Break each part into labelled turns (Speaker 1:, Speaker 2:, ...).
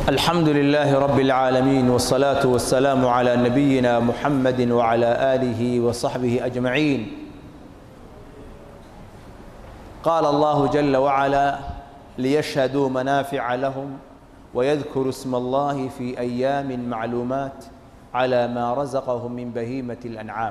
Speaker 1: الحمد لله رب العالمين والصلاة والسلام على نبينا محمد وعلى آله وصحبه أجمعين قال الله جل وعلا ليشهدوا منافع لهم ويذكروا اسم الله في أيام معلومات على ما رزقهم من بهيمة الأنعام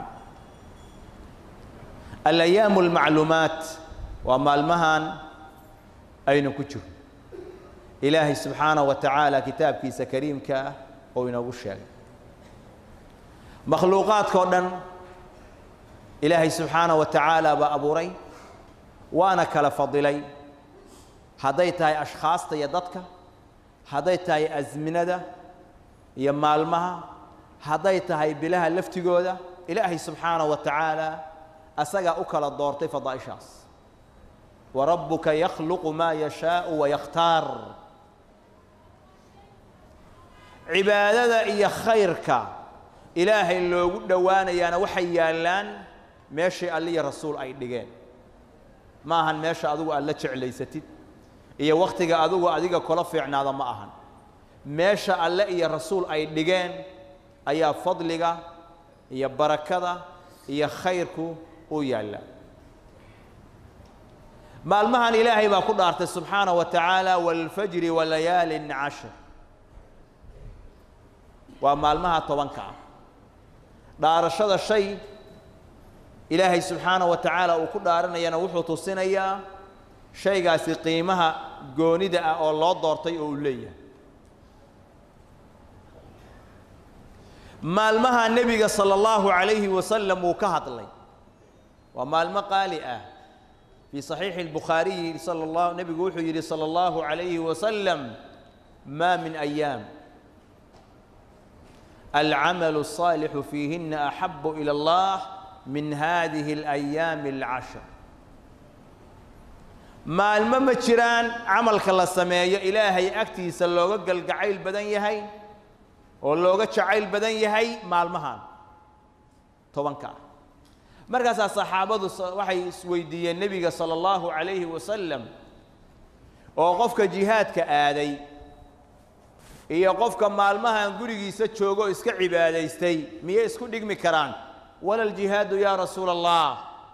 Speaker 1: الأيام المعلومات وما المهن أين كتشر ilaahay subxaana wa tacaala kitaabkiisa kariimka ah oo inoogu sheegay makhluuqaadka oo dhan ilaahay subxaana wa tacaala baa abuuray waana kala fadilay hadday tahay ashkhaasta iyo dadka hadday tahay asminada iyo maalmaha hadday tahay bilaha laftigooda ilaahay subxaana wa tacaala asagaa u kala doortay fadaa'ishaas warabbuka yakhluqu maa yashaau wayakhtaar cibaadada iyo khayrka ilaahay loogu dhowaanayaana waxay yaallaan meeshay alliya rasuul ay dhigeen ma ahan meesha adigu aad la jeclaysatid iyo wakhtiga adigu adiga kula fiicnaada ma ahan meesha alle iyo rasuul ay dhigeen ayaa fadliga iyo barakada iyo khayrku u yaallaa maalmahan ilaahay baa ku dhaartay subxaana wa tacaala waalfajri walayaalin cashir waa maalmaha tobanka ah dhaarashada shay ilaahay subxaana wa tacaala uu ku dhaaranayana wuxuu tusinayaa shaygaasi qiimaha goonida ah oo loo doortay oo uu leeyahay maalmaha nebiga sala allahu calayhi wasalam uu ka hadlay waa maalmo qaali ah fii saxiixi albukhaariyi sala allah nebigu wuxuu yidhi sala allahu calayhi wasalam maa min ayaam العمل الصالح فيهن أحب إلى الله من هذه الأيام العشر maalmo ma jiraan camalka la sameeyo ilaahay agtiisa looga galgacayl badan yahay oo looga jacayl badan yahay maalmahan tobanka ah markaasaa saxaabadu waxay isweydiiyeen nebiga sala allahu calayhi wasalam oo qofka jihaadka aaday iyo qofka maalmahan gurigiisa joogo o iska cibaadaystay miyay isku dhigmi karaan wala ljihaadu yaa rasuula allah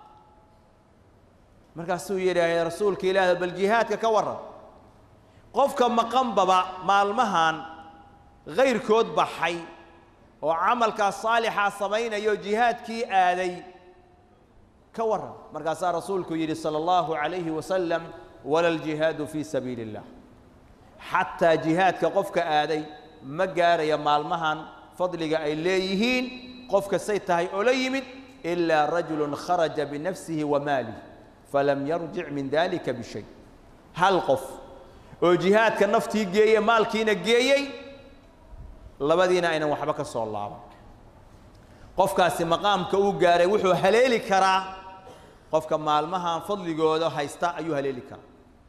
Speaker 1: markaasuu yidhaahay rasuulka ilaah bal jihaadka ka warran qofka maqanbaba maalmahan kayrkood baxay oo camalkaas saalixaa samaynayo jihaadkii aaday ka warran markaasaa rasuulku yidhi sala allahu calayhi wasalam wala ljihaadu fii sabiili illah xataa jihaadka qofka aaday ma gaaraya maalmahan fadliga ay leeyihiin qofka say tahay oo la yimid ilaa rajulun kharaja binafsihi wa maalih falam yarjic min dalika bishay hal qof oo jihaadka naftii geeye maalkiina geeyey labadiina aynan waxba ka soo laaban qofkaasi maqaamka uu gaaray wuxuu haleeli karaa qofka maalmahan fadligooda haysta ayuu haleeli karaa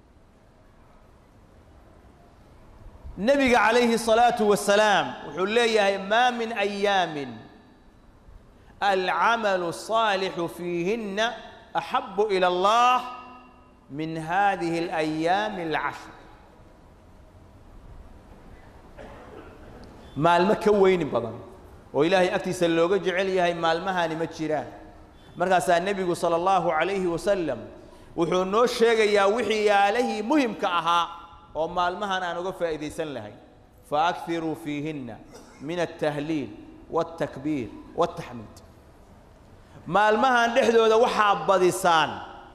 Speaker 1: nebiga calayhi الصalaaةu wasalaam wuxuu leeyahay maa min أyaamin alcamalu الصaalixu fiihinna axabu ilى اllah min hadihi اlأyaami اlcashr maalmo ka weyni badan oo ilaahay agtiisa looga jecel yahay maalmahani ma jiraan markaasaa nebigu salى اllahu عalayhi wasalam wuxuu noo sheegayaa wixii yaalahii muhimka ahaa oo maalmahan aan uga faa'iidaysan lahay faakiruu fiihinna min altahliil wاltakbiir wاltaxmiid maalmahan dhexdooda waxaa badisaan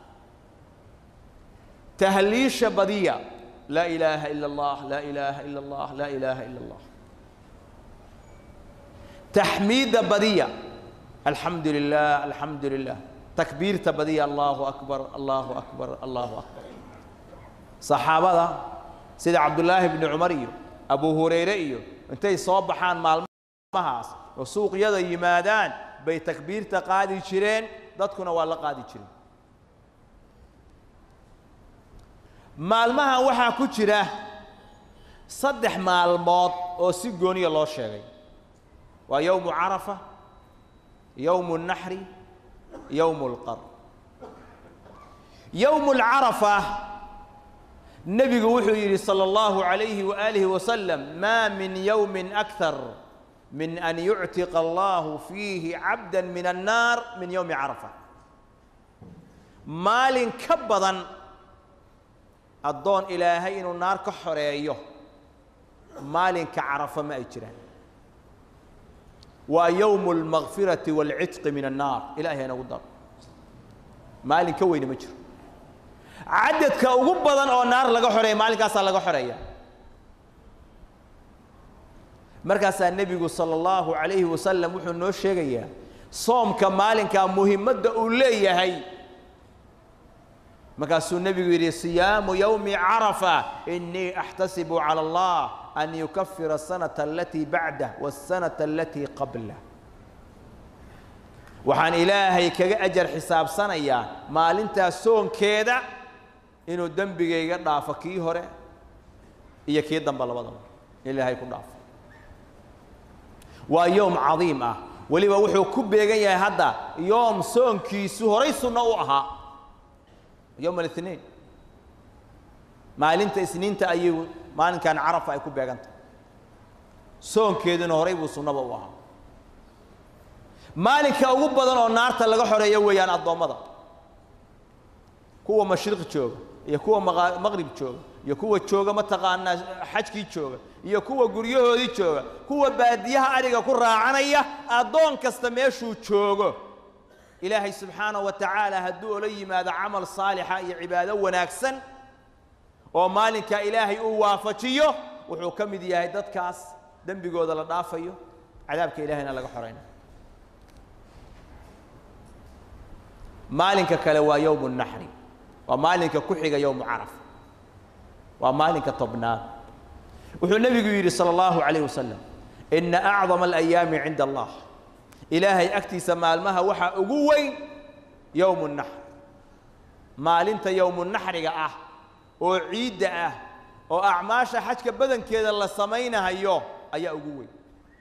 Speaker 1: tahliisha badiya laa ilaaha ila اllah laa ilaaha ila اllah laa ilaaha ila اllah taxmiidda badiya alxamdu lilah alxamdu lilah takbiirta badiya allahu akbar allahu akbar allahu akbar saxaabada sida cabdullaahi bni cumar iyo abu hurayre iyo intay soo baxaan maalmahaas oo suuqyada yimaadaan bay takbiirta qaadi jireen dadkuna waa la qaadi jireen maalmahan waxaa ku jira saddex maalmood oo si gooniya loo sheegay waa yowmu carafa yowmu naxri yowmu lqar yowmu lcarafa nebigu wuxuu yidhi salى اllahu عalayhi waalihi wasalam maa min yowmi akar min an yuctiqa allahu fiihi cabda min annaar min yowmi carafa maalin ka badan addoon ilaahay inuu naar ka xoreeyo maalinka carafa ma ay jiraan waa yowmu اlmakfirati wاlcitqi min annaar ilahay inagu daro maalin ka weyne ma jiro cadadka ugu badan oo naar laga xoreeya maalinkaasaa laga xoreeya markaasaa nebigu salى اllahu عalayhi wasalam wuxuu noo sheegayaa soomka maalinkaa muhimadda uu leeyahay markaasuu nebigu yidhi siyaamu yowmi carafa inii axtasibu calى اllah an yukafira asanata alatii bacdah waاsanata alatii qablah waxaan ilaahay kaga ajar xisaabsanayaa maalintaas soonkeeda inuu dembigayga dhaafo kii hore iyo kii dambe labadaba ilaahay ku dhaafo waa yoom cadiim ah weliba wuxuu ku beegan yahay hadda yoom soonkiisu horay sunno u ahaa yowm alithniin maalinta isniinta ayuu maalinkan carafa ay ku beegantahay soonkeeduna horay buu sunnaba u ahaa maalinka ugu badan oo naarta laga xoreeyo weeyaan addoommada kuwa mashriq jooga iyo kuwa maqa maqrib jooga iyo kuwa jooga mataqaanaa xajkii jooga iyo kuwa guryahoodii jooga kuwa baadiyaha adhiga ku raacanaya addoon kasta meeshuu joogo ilaahay subxaanahu wa tacaala hadduu ola yimaado camal saalixa iyo cibaado wanaagsan oo maalinka ilaahay uu waafajiyo wuxuu ka mid yahay dadkaas dembigooda la dhaafayo cadaabka ilahayna laga xoraynayo maalinka kale waa yowmu naxri waa maalinka ku xiga yowmu carafa waa maalinka tobnaad wuxuu nebigu yidhi salى اllahu عalayh wasalam ina acdama alayaami cinda allah ilaahay agtiisa maalmaha waxaa ugu weyn yowmu naxr maalinta yowmu naxriga ah oo ciidda ah oo acmaasha xajka badankeeda la samaynahayo ayaa ugu weyn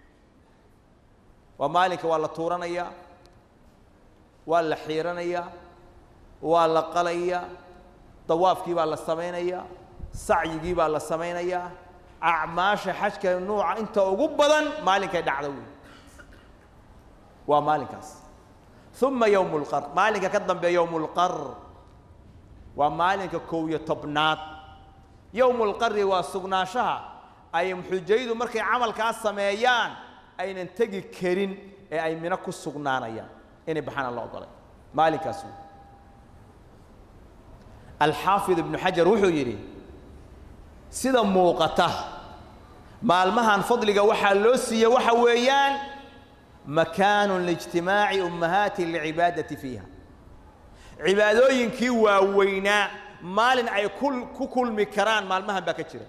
Speaker 1: waa maalinka waa la tuuranayaa waa la xiiranayaa waa la qalayaa dawaafkii baa la samaynayaa sacyigii baa la samaynayaa acmaasha xajka nuuca inta ugu badan maalinkay dhacda wey waa maalinkaas uma yowm اlqar maalinka ka dambeeya yowm اlqar waa maalinka kow iyo tobnaad yowm اlqari waa sugnaanshaha ay xujaydu markay camalkaas sameeyaan aynan tegi karin ee ay mino ku sugnaanayaan inay baxaana la ogolay maalinkaas wey alxaafid ibnu xajar wuxuu yidhi sida muuqata maalmahan fadliga waxaa loo siiye waxa weeyaan makaanu liijtimaaci ummahaati lcibaadati fiiha cibaadooyinkii waaweynaa maalin ay ku kulmi karaan maalmahan baa ka jira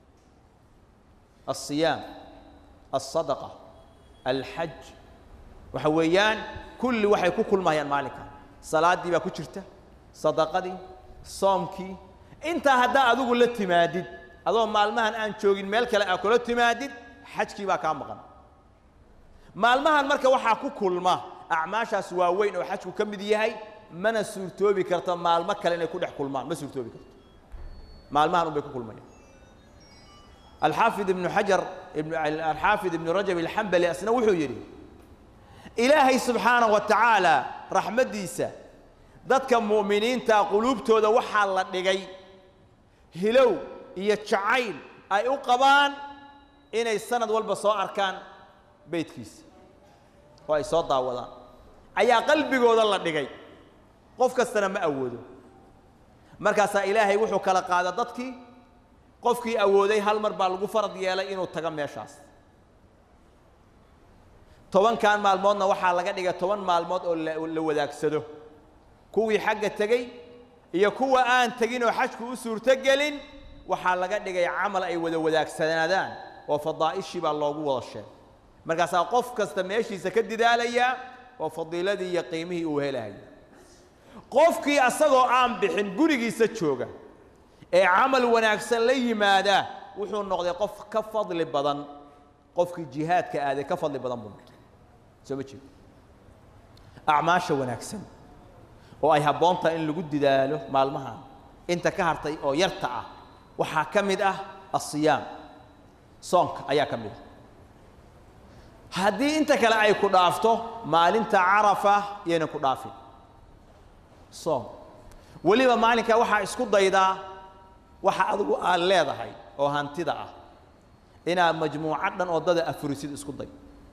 Speaker 1: alsiyaam alsadaqa alxaj waxa weeyaan kulli waxay ku kulmayaan maalinka salaaddii baa ku jirta sadaqadii soomkii intaa haddaa adigu la timaadid adoo maalmahan aan joogin meel kale aa kula timaadid xajkii baa kaa maqan maalmahan marka waxaa ku kulma acmaashaas waaweyn oo xajku ka mid yahay mana suurtoobi karto maalmo kale inay ku dhex kulmaan ma suurtoobi karto maalmahan un bay ku kulmayaan alxaafid ibnu xajar alxaafid ibnu rajab alxambali asna wuxuu yidhi ilaahay subxaanaه wa tacaala raxmaddiisa dadka mu'miniinta quluubtooda waxaa la dhigay hilow iyo jacayl ay u qabaan inay sanad walba soo arkaan beydkiisa oo ay soo daawadaan ayaa qalbigooda la dhigay qof kastana ma awoodo markaasaa ilaahay wuxuu kala qaada dadkii qofkii awooday hal mar baa lagu farad yeelay inuu tago meeshaas tobankan maalmoodna waxaa laga dhigay toban maalmood oo la wadaagsado kuwii xagga tegey iyo kuwa aan tegin oo xajku u suurtogelin waxaa laga dhigay camal ay wada wadaagsanaadaan oo fadaa'ishii baa loogu wada sheegay markaasaa qof kasta meeshiisa ka didaalayaa oo fadiiladii iyo qiimihii uu helayo qofkii asagoo aan bixin gurigiisa jooga ee camal wanaagsan la yimaada wuxuu noqday qof ka fadli badan qofkii jihaadka aaday ka fadli badan buu noqday soo ma jeedo acmaasha wanaagsan oo ay habboon tahay in lagu didaalo maalmahan inta ka hartay oo yarta ah waxaa ka mid ah asiyaam soonka ayaa ka mid ah haddii inta kale ay ku dhaafto maalinta carafa yaynan ku dhaafin soom weliba maalinkaa waxaa isku daydaa waxa adigu aad leedahay oo hantida ah inaad majmuucad dhan oo dada afurisid isku day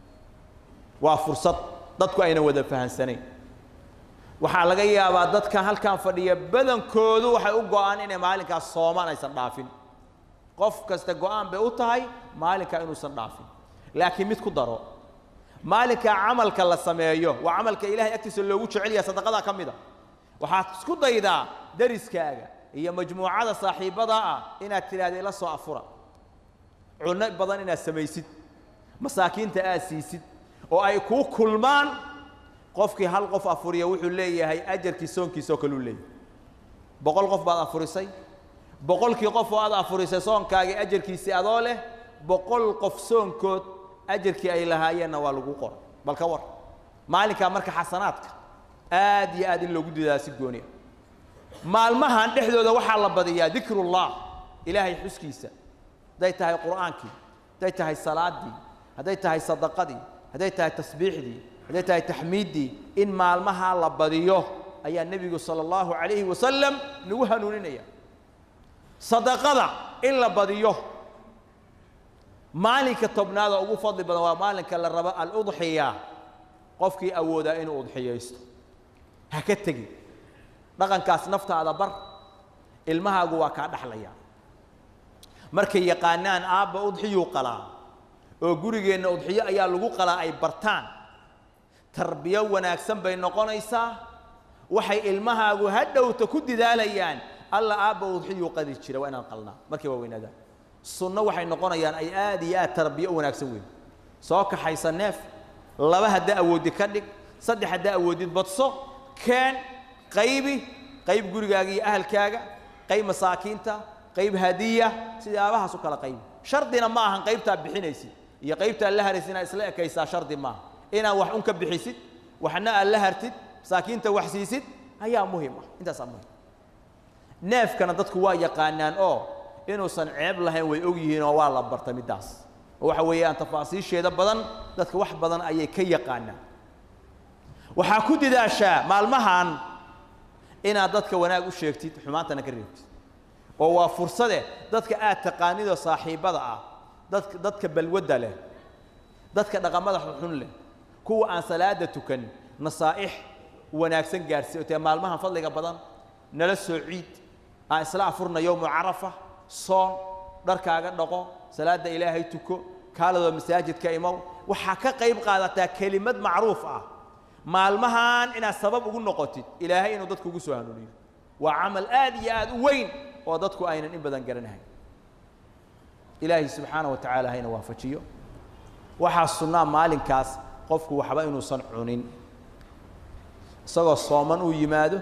Speaker 1: waa fursad dadku ayna wada fahansanayn waxaa laga yaabaa dadka halkan fadhiya badankoodu waxay u go'aan inay maalinkaas soomaan aysan dhaafin qof kasta go'aan bay u tahay maalinkaa inuusan dhaafin laakiin mid ku daro maalinkaa camalka la sameeyo waa camalka ilaahay agtiisa loogu jecel yahay sadaqadaa ka mid a waxaad isku daydaa dariskaaga iyo majmuucada saaxiibbada ah inaad tidhaahda ila soo afura cunno badan inaad samaysid masaakiinta aad siisid oo ay kuu kulmaan qofkii hal qof afuriya wuxuu leeyahay ajarkii soonkiisoo kaluu leeyahay boqol qof baad afurisay boqolkii qof oo aad afurisay soonkaagii ajarkiisii adoo leh boqol qof soonkood ajarkii ay lahaayeenna waa lagu qoray bal ka war maalinkaa marka xasanaadka aad iyo aad in loogu didaa si gooniya maalmahan dhexdooda waxaa la badiyaa dikrullah ilaahay xuskiisa hadday tahay qur'aankii hadday tahay salaadii hadday tahay sadaqadii hadday tahay tasbiixdii hadday tahay taxmiiddii in maalmahaa la badiyo ayaa nebigu sala allahu calayhi wasalam nagu hanuuninaya sadaqada in la badiyo maalinka tobnaada ugu fadli badan waa maalinka la rabo aludxiya qofkii awoodaa inuu udxiyaysto ha ka tegin dhaqankaas naftaada bar ilmahaagu waa kaa dhaxlaya markay yaqaanaan aabba udxiyuu qalaa oo gurigeenna udxiyo ayaa lagu qalaa ay bartaan tarbiyo wanaagsan bay noqonaysaa waxay ilmahaagu ha dhowta ku didaalayaan alla aabba udxiyuu qadi jira waa inaan qalnaa markay waa weynaadaan sunno waxay noqonayaan ay aad iyo aad tarbiyo u wanaagsan weyn soo kaxaysa neef laba haddaa awoodid ka dhig saddex haddaa awoodid badso keen qaybi qayb gurigaaga iyo ahalkaaga qayb masaakiinta qayb hadiya sidaabahaas u kala qaybi shardina ma ahan qaybtaa bixinaysid iyo qaybtaa la haraysid inaad isla ekaysaa shardi maaha inaad wax un ka bixisid waxna aad la hartid masaakiinta wax siisid ayaa muhim ah intaasaa muhim neefkana dadku waa yaqaanaan oo inuusan ceeb lahayn way og yihiin oo waa la barta middaas oo waxa weeyaan tafaasiisheeda badan dadka wax badan ayay ka yaqaanaan waxaa ku didaashaa maalmahan inaad dadka wanaag u sheegtid xumaantana ka reebtid oo waa fursade dadka aad taqaanidoo saaxiibbada ah dadka dadka balwadda leh dadka dhaqamada xunxun leh kuwa aan salaada tukan nasaa'ix wanaagsan gaarsiiy oo tee maalmahan fadliga badan nala soo ciid aan isla afurna yowmu carafa soon dharkaaga dhaqo salaadda ilaahay tuko kaaladoo masaajidka imow waxaa ka qayb qaadataa kelimad macruuf ah maalmahan inaad sabab ugu noqotid ilaahay inuu dadku ugu soo hanuuniyo waa camal aad iyo aad u weyn oo dadku aynan in badan garanahayn ilaahay subxaana wa tacaala hayna waafajiyo waxaa sunnaa maalinkaas qofku waxba inuusan cunin isagoo sooman uu yimaado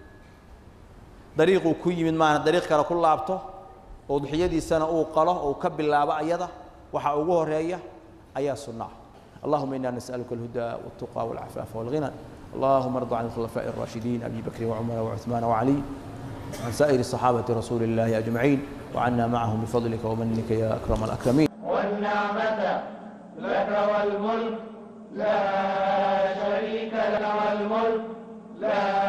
Speaker 1: dariiquu ku yimid maana dariiq kale ku laabto udxiyadiisana uu qalo oo uu ka bilaabo ayada waxaa ugu horeeya ayaa sunnaa اللهم إنا نسألك الهدى والتقى والعفاف والغنى اللهم ارض عن الخلفاء الراشدين أبي بكر وعمر وعثمان وعلي وعن سائر صحابة رسول الله أجمعين وعنا معهم بفضلك ومنك يا أكرم الأكرمين
Speaker 2: والنعمة لك والملك لا شريك لك والملك لا